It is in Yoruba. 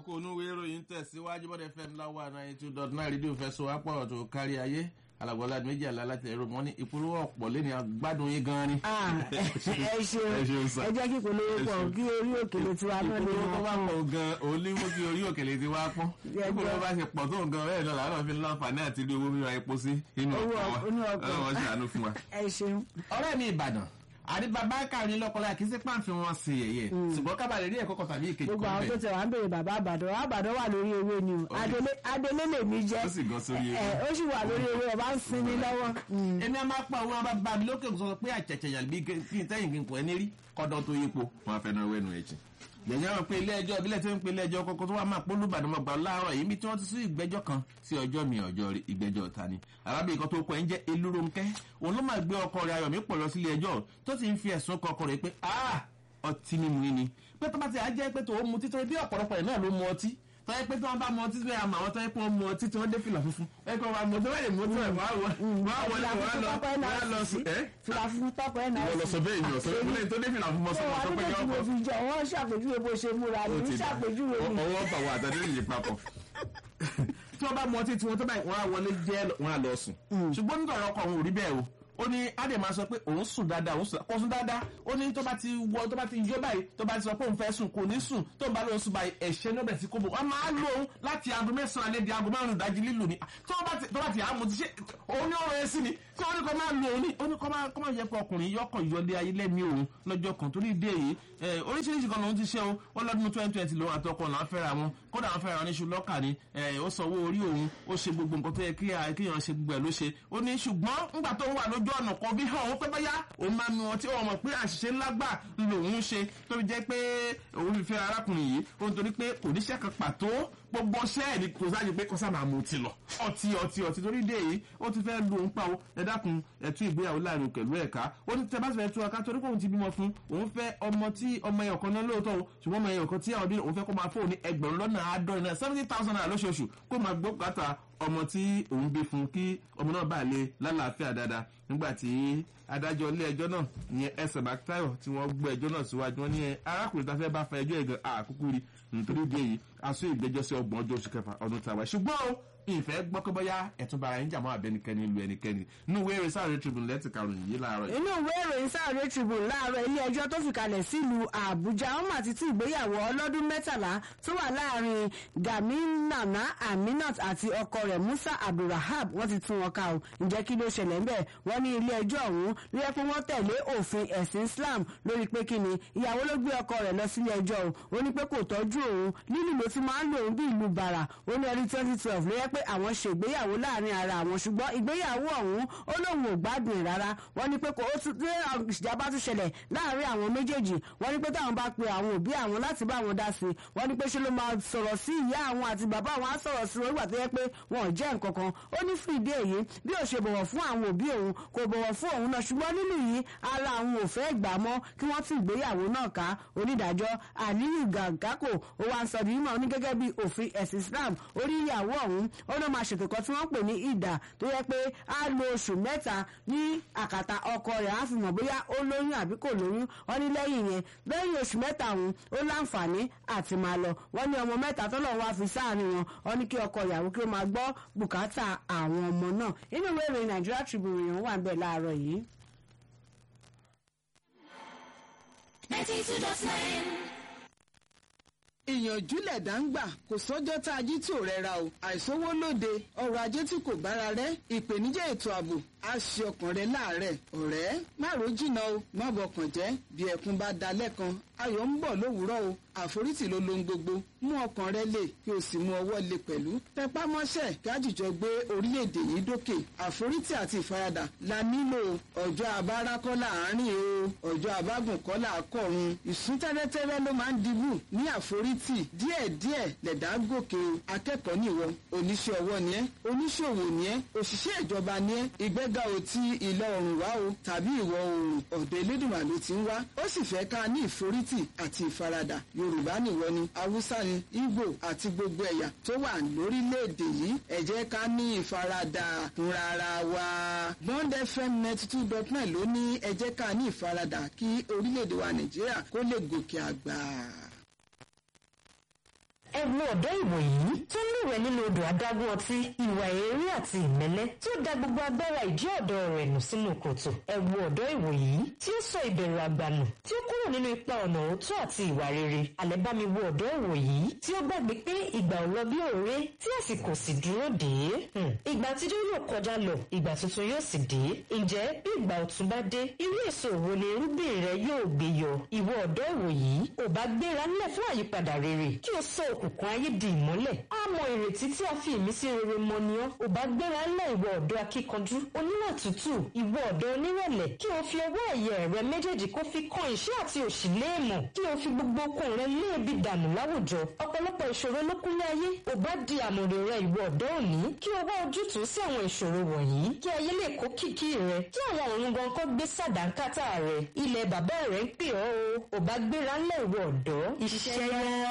kókó onúwé ìròyìn tẹ̀síwájú bọ́dẹ̀ fm láwa náà two dot nine rédíò fẹsọ̀ apọ̀ tó kárí ayé alàgbọ́lá méjì àlálà tẹ̀ ẹ̀rọ wọn ní ìpolówó ọ̀pọ̀ lẹ́ni agbádùn yín gan ni. ẹ ṣeun Ẹ ṣeun sà. ẹ jẹ́ kí ìpolówó pọ̀ kí orí òkèlè tiwa náà lè ìpolówó tó bá máa pọ̀ gan òun ní mú kí orí òkèlè ti wá pọ́n Jẹ́ ìpolówó bá ṣe pọ̀ tó gan bẹ́ẹ̀ náà làwọn fi ń láǹfààní àti rí owó rírà epo sí inú Owó ọkọ̀ wa ọkọ̀- inú ọkọ̀. ọlọ́wọ́ ṣàánú fún wa. ẹ ṣeun. ọ̀rẹ́ mi ìbàdàn àdìbàbá kàrin lọ́kọ̀ọ́lá kì í sí pàǹfì wọn sí yẹ̀yẹ́ ṣùgbọ́n kábàlẹ̀ rí ẹ̀kọ́ kan tàbí ìkejì gbogbo kan àwọn tó bẹ́ẹ̀ tẹ wá ń béèrè bàbá àbàdàn àbàdàn wà lórí ewé ni o adélé adélé lèmi jẹ ó sì gan sórí ẹ ewu. ó sì wà lórí ewé ọba ń sinmi lọ́wọ́. Mm. èmi a máa pa òun àbá bá mi lókè sọ pé àjẹjẹ yàrá bí kí n tẹ́yìn kí n kò ẹni rí kọ́dọ̀ tó yípo wọn á fẹ́ náà wẹ́nu ẹ̀jẹ̀. gbẹ̀yìn àwọn pé ilé ẹjọ́ ìbílẹ̀ tí ń pe ilé ẹjọ́ kọ́kọ́ tó wà máa polú ìbàdàn mọ̀gbà láàárọ̀ yìí bí tí wọ́n ti sún ìgbẹ́jọ́ kan sí ọjọ́ mi ọjọ́ rí ìgbẹ́jọ́ ta ni. arábìnrin kan tó kọ ẹ̀ ń jẹ́ elúronkẹ́ òun ló máa gbé ọkọ rẹ̀ ayọ̀mí pọ̀ lọ sílé ẹjọ́ tó ti ń fi ẹ̀sùn kọ ọkọ rẹ̀ pé "Ah, ọtí mímu yín ni pé tó bá ti á jẹ́ pé tó mu títọ́ bí ọ̀pọ̀lọpọ̀ ẹ̀ náà ló mu ọtí tọ́yẹ pé tí wọ́n bá mu ọtí pé àmọ́ àwọn tọ́yẹ pé wọ́n mu ọtí tí wọ́n dé fìlà funfun ẹ kọ́ wa mu ọtí wọ́n lè mu ọtí rẹ̀ wọ́n á wọ- wọ́n á wọlé wọ́n á lọ wọ́n á lọ sùn ẹ́ fìlà fún tọkọ ẹ̀ náà ìwọ lọ sọ bẹ́ẹ̀ ìwọ sọ bẹ́ẹ̀ mo lẹ́yìn tó dé fìlà funfun sọ ó wà sọ pé nígbà yọ tí mo ọkọ fi jọ wọn ṣàpèjúwe bó ṣe múra ní ó ti dà ṣàpèjúwe mi. ọwọ́ bà wà àtàdé yìí papọ̀ tí wọ́n bá mu ọtí tí wọ́n tó báyìí wọ́n á wọlé jẹ́ wọ́n á lọ sùn ṣùgbọ́n nítorí ọkọ òun ò rí bẹ́ẹ̀ o ó ní adé máa sọ pé òun sùn dáadáa òun sùn kò sùn dáadáa ó ní tó bá ti wọ tó bá ti yọ báyìí tó bá ti sọ pé òun fẹ́ sùn kò ní sùn tó ń bá lóun sùn báyìí ẹ̀ṣẹ̀ ní ọbẹ̀ tí kò bò wọ́n máa lo òun láti aago mẹ́sàn-án alẹ́ di aago márùn-ún ìdájí lílù ni tó bá ti tó bá ti àmú ti ṣe òun ní ọ̀rọ̀ ẹ̀ sí ni tí wọ́n ní kó máa lo òun ní ó ní kó máa kó máa yẹ pé ọkùnrin yọkàn yọlé ayé lẹ́mí òun lọ́jọ́ kan torí ìdí èyí ẹ, oríṣiríṣi kan lòun ti ṣe o wọ́n lọ́dún twenty twenty lòun àtọkọ làwọn fẹ́ra wọn kódà wọn fẹ́ra wọn ní ṣùlọ́kà ni ẹ, ó sanwó orí òun ó ṣe gbogbo nǹkan tó yẹ kí a- kéèyàn ṣe gbogbo ẹ̀ ló ṣe ó ní ṣùgbọ́n nígbà tó ń wà lójú ọ̀nà kan bí hàn ó pẹ́ báyá òun máa nu ọtí wọn mọ̀ pé àṣìṣe ńlá gbà lòun ṣe tó fi jẹ́ pé òun fi fẹ́ arákùnrin yìí ó ń torí pé kò níṣẹ́ kan pàtó gbogbo ọṣẹ́ ẹ̀ ní kò sáájú pé kọ́sá máa mu ọtí lọ ọtí ọtí ọtí torí dé yìí ó ti fẹ́ lu òun pa o ẹ dákun ẹ tú ìgbéyàwó láàrin pẹ̀lú ẹ̀ka ó ní tẹ bá sì fẹ́ tú ọká torí pé òun ti bímọ fún òun fẹ́ ọmọ tí ọmọ ẹ̀yọ̀ kan náà lóòótọ́ o ṣùgbọ́n ọmọ ẹ̀yọ̀ kan tí àwọn bí òun fẹ́ kó máa fóun ní ẹgbẹ̀rún lọ́nà àádọ́rin náà seventy thousand naira lóṣooṣù kó máa gbọ́ kàtà ọmọ tí òun bí fún kí ọmọ náà bá lè lálàáfíà dáadáa nígbà tí adájọ́ ilé ẹjọ́ náà ìyẹn ẹsẹ̀ bàtàyọ̀ tí wọ́n gbọ́ ẹjọ́ náà síwájú wọn ní ẹ arákùnrin tá a fẹ́ bá fa ẹjọ́ ẹ̀gàn àkókò rí nítorí ìdí èyí aṣọ ìgbẹ́jọ́ sí ọgbọ̀n ọjọ́ oṣù kẹfà ọdún tàwa ṣùgbọ́n o ìfẹ́ gbọ́ pé bóyá ẹ̀tún bara yín jàmọ́ àbẹ́nikẹ́ni lu ẹnikẹ́ni inú ìwé eré sáré tribune lẹ́tì karùn-ún yìí láàárọ̀ yìí. inú ìwé ìròyìn Saturday Tribune láàárọ̀ ilé ẹjọ́ tó fìkàlẹ̀ sílùú Àbújá wọn mà ti tú ìgbéyàwó ọlọ́dún mẹ́tàlá tó wà láàrin Gaminana Aminat àti ọkọ rẹ̀ Musa Abdulrahab wọ́n ti tú wọn ká o ǹjẹ́ kí ló ṣẹlẹ̀ ńbẹ̀ wọ́n ní ilé ẹjọ́ ọ̀hún rí ẹ pé wọ́n tẹ̀lé òfin ẹ̀sìn Islam lórí pé kí ni ìyàwó ló gbé ọkọ rẹ̀ lọ sílé ẹjọ́ o ó ní pé kò tọ́jú òun lílù ló ti máa ń lò òun bí ìlú bàrà ó ní ọdún twenty twelve ló yẹ pé àwọn ṣe ìgbéyàwó láàrin ara àwọn ṣùgbọ́n ìgbéyàwó ọ̀hún ó lóun ò gbádùn ẹ̀ rárá wọ́n ní pé kò ó tún dé ìjàmbá tún ṣẹlẹ̀ láàrin àwọn méjèèjì wọ́n ní pé táwọn bá pe àwọn òbí àwọn láti bá àwọn dá sí i wọ́n ní pé ṣe ló máa sọ̀rọ̀ sí ìyá àwọn àti bàbá àwọn á sọ̀rọ̀ sí wọn nígbà tó yẹ pé wọn ò jẹ́ nǹkan kan ó ní fún ìdí èyí bí ó ṣe bọ̀wọ̀ fún àwọn òbí òun kò bọ̀wọ̀ fún òun náà ṣùgbọ́n nínú yìí ara àwọn ò fẹ́ gbà mọ́ kí wọ́n tún ìgbéyàwó náà ká onídàájọ́ Aliyu Gàgákò ó wá ń sọ di mímọ̀ ní gẹ́gẹ́ bí òfin ẹ̀sìn Islam orí ìyàwó ọ̀hún ó náà máa ṣètò kan tí wọ́n pè ní ìdà tó yẹ pé á lo oṣù mẹ́ta ní àkàtà ọkọ rẹ̀ á fi mọ̀ bóyá ó lóyún àbí kò lóyún wọ́n ní lẹ́yìn yẹn lẹ́yìn oṣù mẹ́ta ọ̀hún ó láǹfààní àti máa lọ wọ́n ní ọmọ mẹ́ta tọ́lọ̀ wá fi sáàrin wọn wọ́n ní kí ọkọ ìyàwó kí ó máa gbọ́ bùkátà àwọn ọmọ náà inú ìwé ìròyìn Nigeria Tribune ìròyìn wà ń bẹ̀ láàárọ̀ yìí. ninety two dot nine. ìyànjú lẹ̀dá ń gbà kò sọ́jọ́ tá a jí tí ò rẹra o àìsówó lóde ọrọ̀ ajé tí kò bára rẹ̀ ìpèníjà ètò ààbò á ṣe ọkàn rẹ láàárẹ̀ ọ̀rẹ́ má ro jìnnà o má bọkàn jẹ́ bí ẹkún bá da lẹ́kan ayọ̀ ń bọ̀ lówùúrọ̀ o àforítì ló lohun gbogbo mú ọkàn rẹ lè kí o sì mú ọwọ́ lè pẹ̀lú tẹpá mọ́ṣẹ́ kájíjọ gbé orílẹ̀-èdè yìí dókè àforítì àti ìfaradà la nílò ọjọ́ abára kọ́ láàárín o ọjọ́ abágùn kọ́ là á kọ̀run ìsún tẹ́rẹ́tẹ́rẹ́ ló máa ń dibù ní àforítì díẹ̀díẹ̀ lẹ̀dá gòkè o akẹ́kọ̀ọ́ nìwọ oníṣẹ́ ọwọ́ ni ẹ́ oníṣòwò ni ẹ́ òṣìṣẹ́ ìjọba ni ẹ́ ìgbéga ò ti ìlà oòrùn wá o tàbí ìwọ̀ oòrùn ọ̀dọ̀ elédùnmá ló ti ń wá ó sì fẹ́ ká ní ìforítì àti ìfaradà yorùbá nìwọ ni haúsá ni ìgbò àti gbogbo ẹ̀yà tó wà lórílẹ̀‐èdè yìí ẹ jẹ́ ká ní ìfaradà fúnra ara wa bond fm ninety two dot nine ló ní ẹ jẹ́ ká ní ìfaradà kí orílẹ̀‐èdè wa nàìjíríà kó lè gòkè àgbà. ẹ wo ọ̀dọ́ ìwòyí tó ń lúwẹ̀ nínú odò adágún ọtí ìwà èérí àti ìmẹ́lẹ́ tí ó da gbogbo agbára ìdí ọ̀dọ́ rẹ̀ nù sínú kòtò ẹ wo ọ̀dọ́ ìwòyí tí ó sọ ìbẹ̀rù àgbànù tí ó kúrò nínú ipa ọ̀nà òótọ́ àti ìwà rere alẹ́ bá mi wo ọ̀dọ́ ìwòyí tí ó gbàgbé pé ìgbà ò lọ bí òré tí àsìkò sì dúró dé Hmm. ìgbà àtijọ́ yóò kọjá lọ ìgbà tuntun yóò sì dé ǹjẹ́ bí ìgbà ọ̀tun bá dé irú èso wo ni irúgbìn rẹ yóò gbé yọ ìwọ ọ̀dọ́ ìwòyí ò bá gbéra nílẹ̀ fún àyípadà rere kí o sọ òkùnkùn ayé di ìmọ́lẹ̀ á mọ ìrètí tí a fi ìmísí rere mọ ni ọ́ ò bá gbéra nílẹ̀ ìwọ ọ̀dọ́ akíkanjú oníwà tútù ìwọ ọ̀dọ́ onírẹ̀lẹ̀ kí o fi ọwọ́ ẹ̀yẹ rẹ méjèèjì kó fi kan ìṣẹ́ àti òṣì léèmọ̀ kí o fi gbogbo okun rẹ léèbi dànù láwùjọ ọ̀pọ̀lọpọ̀ ìṣòro ló kúnlé ayé ò bá di àmọ̀rè rẹ ìwọ ọ̀dọ́ òní kí o wá ojútùú sí àwọn ìṣòro wọ̀nyí kí ayé lè kó kìkì rẹ kí àwọn ọ̀run gan kó gbé sàdánkátà rẹ ilẹ̀ bàbá rẹ ń pè ọ́ o ò bá gbéra ńlẹ̀ ìwọ ọ̀dọ́ iṣẹ́ yá.